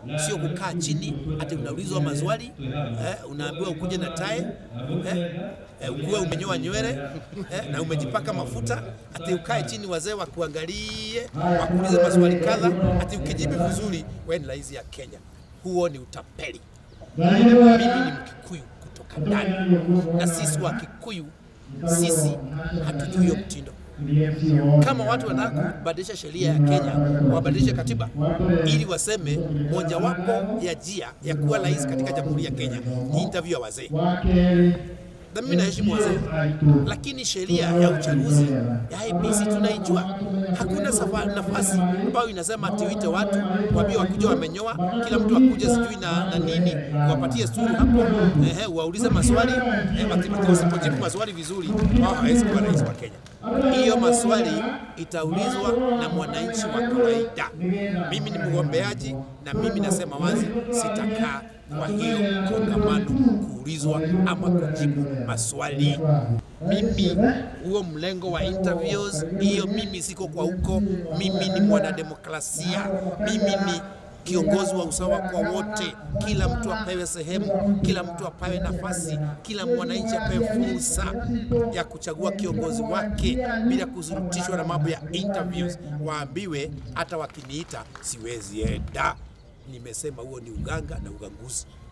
sio kukaa chini ati unaulizwa maswali eh, unaambiwa ukuje na tai eh, eh, ukuwe umenyoa nywele eh, na umejipaka mafuta ati ukae chini wazee wakuangalie wakuulize maswali kadha ati ukijibu vizuri wewe ni rais ya Kenya. Huo ni utapeli. Mimi ni Mkikuyu kutoka ndani, na sisi wa Kikuyu sisi hatujui hiyo mtindo. Kama watu wanataka kubadilisha sheria ya Kenya, wabadilishe katiba ili waseme mojawapo ya njia ya kuwa rais katika jamhuri ya Kenya ni interview ya wazee. Na mimi naheshimu wazee, lakini sheria ya uchaguzi ya IEBC tunaijua. Hakuna safa, nafasi ambayo inasema ati uite watu waambie wakuja wamenyoa, kila mtu akuje sijui na, na nini, wapatie sturu hapo, ehe, waulize maswali eh, wati- wasipojibu maswali vizuri, wao hawezi kuwa rais wa Kenya. Hiyo maswali itaulizwa na mwananchi wa kawaida. Mimi ni mgombeaji na mimi nasema wazi, sitakaa kwa hiyo kongamano kuulizwa ama kujibu maswali. Mimi huo mlengo wa interviews hiyo, mimi siko kwa huko. Mimi ni mwanademokrasia, mimi ni kiongozi wa usawa kwa wote. Kila mtu apewe sehemu, kila mtu apewe nafasi, kila mwananchi apewe fursa ya kuchagua kiongozi wake bila kuzurutishwa na mambo ya interviews. Waambiwe hata wakiniita siwezi enda. Nimesema huo ni uganga na uganguzi.